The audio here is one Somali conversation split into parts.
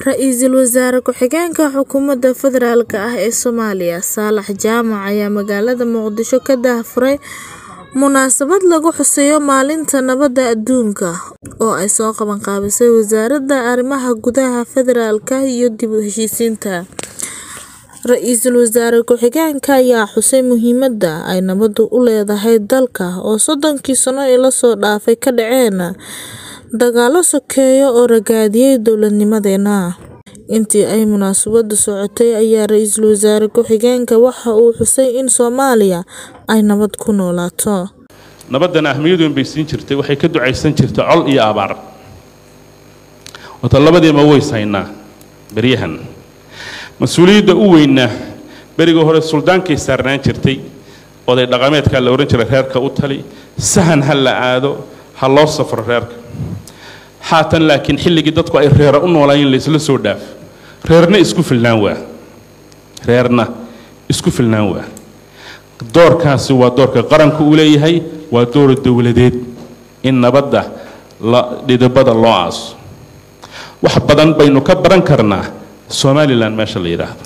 Ra'iisul Wasaare Ku-xigeenka Xukuumadda Federaalk ah ee Soomaaliya Saalax Jaamac ayaa magaalada Muqdisho ka daahfuray munaasabad lagu xusayo Maalinta Nabadda Adduunka oo ay soo qabanqaabisay Wasaaradda Arrimaha Gudaha Federaalka iyo dib u heshiisiinta. Ra'iisul Wasaare Ku-xigeenka ayaa xusay muhiimadda ay nabaddu u leedahay dalka oo soddonkii sano ee la soo dhaafay ka dhaceen dagaallo sokeeye oo ragaadiyay dowladnimadeena. Intii ay munaasabaddu socotay ayaa Ra'iisul Wasaare Ku-xigeenka waxa uu xusay in Soomaaliya ay nabad ku noolaato. nabaddana ahmiyad weyn bay siin jirtay waxay ka ducaysan jirtay col iyo abaar wata labadiiba ways haynaa beryahan mas-uuliyadda u weynna berigii hore suldaankay saarnaan jirtay oday dhaqameedkaa la odhan jiray reerka u tali sahan ha la aado ha loo safro reerka haatan laakiin xilligii dadku ay reera u noolaayeen laysla soo dhaaf reerna isku filnaan waa reerna isku filnaan waa doorkaasi waa doorka qaranku uu leeyahay waa door dowladeed in nabadda la dhidibada loo aaso wax badan baynu ka baran karnaa somalilan meesha la yidhaahdo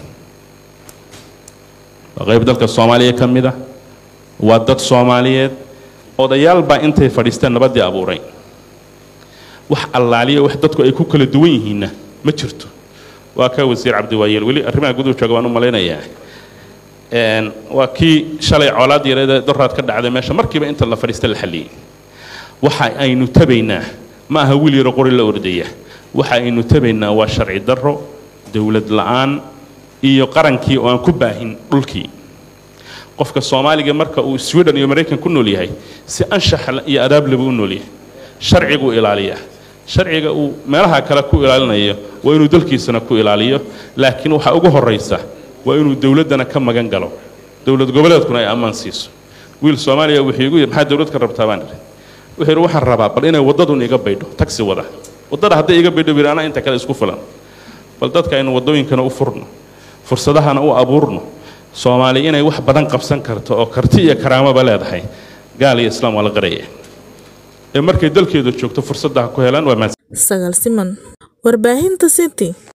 waa qayb dalka soomaaliya ka mid ah waa dad soomaaliyeed odayaal baa intay fadhiisteen nabaddii abuuray wax allaaliya wax dadku ay ku kala duwan yihiinna ma jirto waa ka wasiir cabdiwaayeel weli arrimaha guduhu jooga baan u malaynayaa waa kii shalay colaad yareedee doraad ka dhacday meesha markiiba inta la fadhiista la xalliyey waxa aynu tabaynaa ma aha wiil yaro qori la ordaya waxa aynu tabaynaa waa sharci darro dowlad la'aan iyo qarankii oo aan ku baahin dhulkii qofka soomaaliga marka uu sweden iyo maraykan ku nool yahay si anshax iyo adaab laba u nool yahay sharciguu ilaaliyaa sharciga uu meelaha kale ku ilaalinayo waa inuu dalkiisana ku ilaaliyo laakiin waxaa ugu horraysa waa inuu dowladdana ka magan galo dowlad goboleedkuna ay ammaan siiso wiil soomaaliya wuxuu igu yidhi maxaa dowlad ka rabtaa baan idhi wuxuu yidhi waxaan rabaa bal inay waddadun iga baydho tagsi wada waddada hadday iga baydho buu anaa inta kale isku filan bal dadka aynu waddooyinkana u furno fursadahana u abuurno soomaali inay wax badan qabsan karto oo karti iyo karaamaba leedahay gaal iyo islaam waa la qaraya ee markay dalkeeda joogto fursadda ha ku helaan waa Sagaal siman. Warbaahinta City.